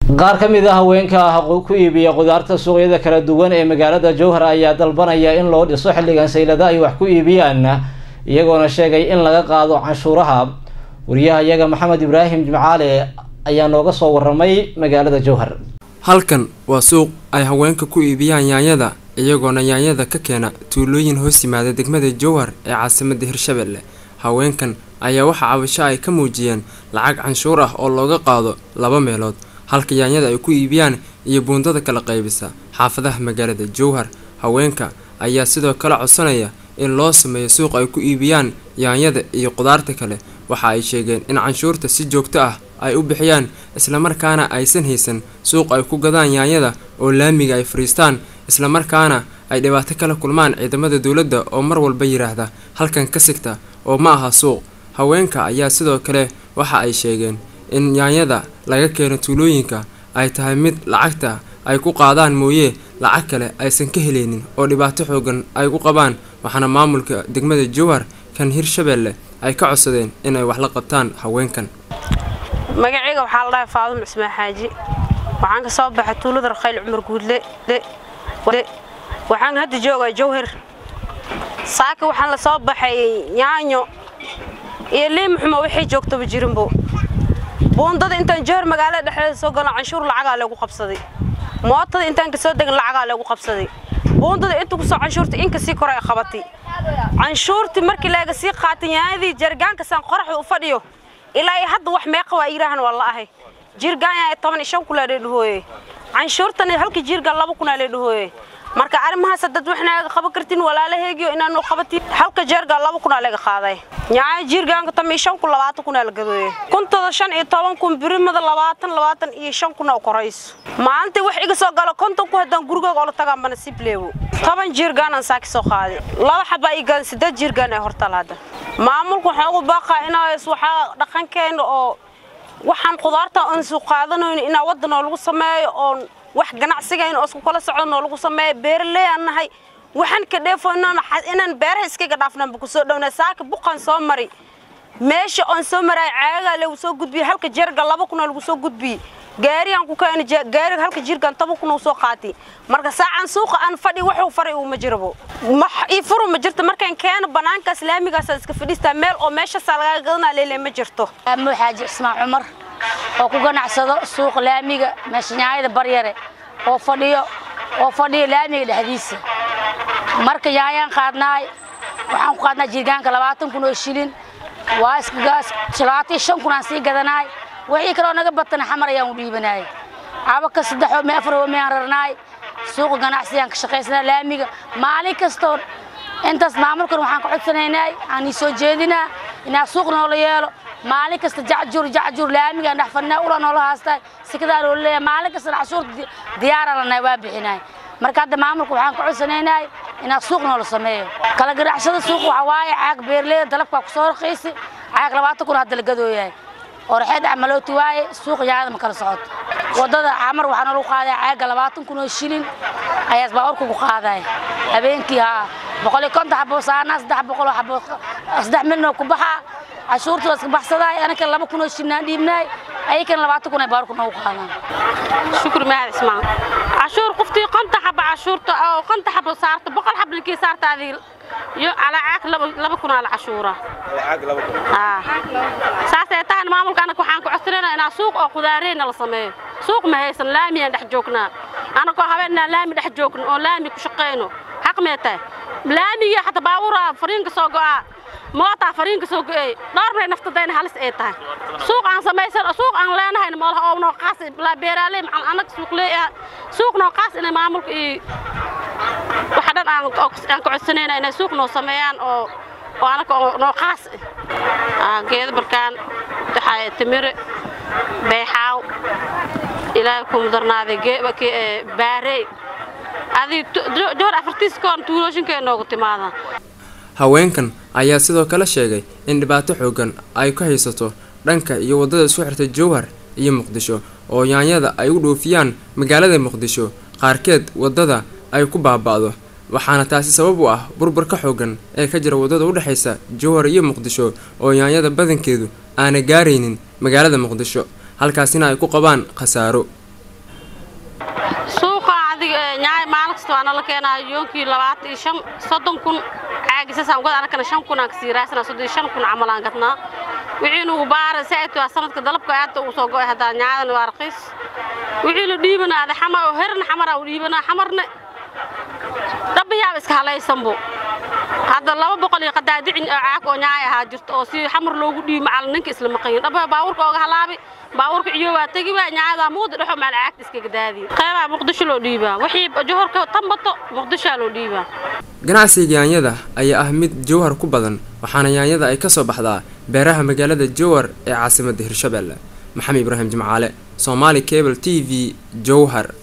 qaar ka mid a haweenka ah ku iibiya qudaarta suuqyada kala duwan ee magaalada jowhar ayaa dalbanaya in loo dhiso xilligan saylada ay wax ku iibiyaan iyagoona sheegay in laga qaado canshuuraha wariyaha iyaga maxamed ibraahim jimcaale ayaa nooga soo waramay magaalada jowhar halkan waa suuq ay haweenka ku iibiyaan yaanyada iyagoona yaanyada ka keena tuulooyin hoos yimaada degmada jowhar ee caasimada hirshabelle haweenkan ayaa waxaa cabasho ay ka muujiyeen lacag canshuur ah oo looga qaado laba meelood halka yaanyada ay ku iibiyaan iyo buundada kala qaybisa xaafadaha magaalada jowhar haweenka ayaa sidoo kale codsanaya in loo sameeyo suuq ay ku iibiyaan yaanyada iyo qudaarta kale waxa ay sheegeen in canshuurta si joogto ah ay u bixiyaan islamarkaana aysan haysan suuq ay ku gadaan yaanyada oo laamiga ay fadhiistaan islamarkaana ay dhibaato kala kulmaan ciidamada dowladda oo mar walba yidhaahda halkan ka sigta oo ma aha suuq haweenka ayaa sidoo kale waxa ay sheegeen in yaanyada laga keeno tuulooyinka ay tahay mid lacagta ay ku qaadaan mooye lacag kale aysan ka heleynin oo dhibaato xoogan ay ku qabaan waxaana maamulka degmada jowhar kan hirshabelle ay ka codsadeen inay wax la qabtaan haweenkan magacayga waxaa la dhahay faadum cismaan xaaji waxaan ka soo baxay tuulada rakhayl cumar guudle waxaan hadda joogaa jowhar saaka waxaan la soo baxay yaanyo iyo liimuxuma waxay joogtaba jirinbo buundada intaan jowhar magaalada dhexdeeda soo galno canshuur lacagaa lagu qabsaday mootada intaan kasoo degan lacagaa lagu qabsaday buundada inta kusoo canshuurta inka sii kor ay qabatay canshuurtii markii laga sii qaatay yaanyadii jargaankasaan qoraxda u fadhiyo ilaa iyo hadda wax meeqa waa yiraahan waa la ahay jirgaan toban iyo shan kun lee dhahooye canshuurtan halkii jirgaan laba kun lee dhahooye marka arrimahaas dad wax naaga qaban kartin walaalaheegiyo inaanu qabatin halka jeergaa laba kun laga qaaday nyaaya jirgaanka tam iyo shan kun labaatan kun la gadooye kuntada shan iyo toban kun birimada labaatan labaatan iyo shan kun oo korayso maalintii wax iga soo galo konton ku haddaan gurigooga oola tagaan bana sibleewo toban jirgaanaan saaki soo qaaday laba xabaa ii gadan siddeed jirgaan ee hortal hadda maamulku waxaan ugu baaqaa inaas waxaa dhaqankeena oo waxaan qudaarta aan soo qaadanayno inaa waddan oo lagu sameeyo oon wax ganacsigayn oo isku kala socdan oo lagu sameeyo beeraley aan nahay waxaan ka dheefoynana inaan beeraha iskaga dhaafnanba kusoo dhowna saaka buqaan soo mari meesha oon soo maraay caagagaa lagu soo gudbiyey halka jeerga laba kuna lagu soo gudbiyey gaarigaan ku keena gaariga halka jirgaan toban kun uu soo qaatay marka saacan suuqa aan fadhi wuxuu faray uma jirabo max ii furu ma jirto markaan keeno banaankaas laamigaas iska fadhiistaa meel oo meeshaas laga gadanaa leele ma jirto amo xaaji ismaan cumar oo ku ganacsado suuqa laamiga meeshanyaayada baryare oo fadhiyo oo fadhiyo laamiga dhexdiisa marka yaayaan qaadnaay waxaan ku qaadnaa jirgaanka labaatan kun oo shilin waa iskagaas labaatan shan kun aan sii gadanaay wixii kaloo naga batana xamar ayaan u dhiibanaay cabaka saddexoo me afaroo meaan rarnaay suuqa ganacsigaan ka shaqaysanaa laamiga maalin kastoo intaas maamulkan waxaan ka codsanaynay aan ii soo jeedinaa inaa suuq noola yeelo maalin kasta jacjur jacjur laamigaan dhex fadhinaa ula noola haastaa sikadaa loo leeyahay maalin kasta cashuurta diyaaraan lanahay waa bixinaay marka hadda maamulka waxaan ka codsanaynay inaa suuq noola sameeyo kala ganacsada suuq waxaa waaye caag beerleyda dalabkaa kusoo raqiisi caag labaatan kun hadda la gadooyahay orxeed camalooti waaye suuq yaada ma kala socoto wadada camar waxaa nalagu qaadaya caaga labaatan kun oo shilin ayaas baaburka ku qaadaya habeenkii haa boqol iyo konton xabo saanaa saddex boqol oo xabo saddex milnoo ku baxaa cashuurta waa iska baxsadaay anaka laba kun oo shilin aan dhiibnaay ayakana labaatan kun ay baaburka noogu qaadaan shukri mahad ismaan cashuur qoftii konta xaba cashuurta oo konta xabo saarta boqol xab linkii saarta adii iyo calaa caag laba laba kun aa la cashuura saasay tahan maamulka anaka waxaan ku codsanayna inaa suuq oo qudaareyna la sameeyo suuq ma haysan laamiyaan dhex joognaa anakoo habeenaa laami dhex joogno oo laami ku shaqayno xaq mee tahay laamiga xataa baabuura fariinka soo go'aa mootaa fariinka soo go'ey dhowr bay naftadayna halis ay tahay suuq aan samaysan suuq aan leenahayna moolaha oo noo qaas laa beeraaley macal annaga suuq leeyaha suuq noo qaas inay maamulka iyo waxa dhan aan aan ka codsanayna inay suuq noo sameeyaan oo oo anaka noo qaas geeda barkaan waxaa timire beexaaw ilaahay ku mudarnaaday baarey adig joor afartiiskoon tuulooshinkee noogu timaada haweenkan ayaa sidoo kale sheegay in dhibaato xoogan ay ku haysato dhanka iyo waddada isku xirta jowhar iyo muqdisho oo yaanyada ay u dhoofiyaan magaalada muqdisho qaarkeed waddada ay ku baaba'do waxaana taasi sabab u ah burburka xoogan ee ka jira waddada u dhexaysa jowhar iyo muqdisho oo yaanyada badankeedu aana gaaraynin magaalada muqdisho halkaasina ay ku qabaan khasaaro nyaay maalin kasta waana la keenaa yoonkii labaatan iyo shan soddon kun caagisasaan gad anakana shan kun aan kasii raasana soddon iyo shan kun camal aan gadnaa wixii nugu baara saaid waa sanadka dalabka aadta uu soo go'ay haddaa nyaadan waa raqiis wixii la dhiibanaa ada xamar oo herna xamaraa u dhiibanaa xamarna dhabbayaaba iska halaysanbo hadda laba boqol iyo qadaadicin oo caag oo nyaay ahaa jirto oo si xamar loogu dhiibi macal ninka isla maqayin dhabba baawurka ooga halaabi baawurka iyo waa tegi waa nyaadaa muuda dhexo macal caagta iskaga daadiyo qeybaa muqdisho loo dhiibaa wixii johorka tambato muqdishoa loo dhiibaa ganacsiga yaanyada ayaa ah mid jowhar ku badan waxaana yaanyada ay ka soo baxdaa beeraha magaalada jowhar ee caasimadda hirshabelle maxamed ibraahim jimcaale soomaali cable t v jowhar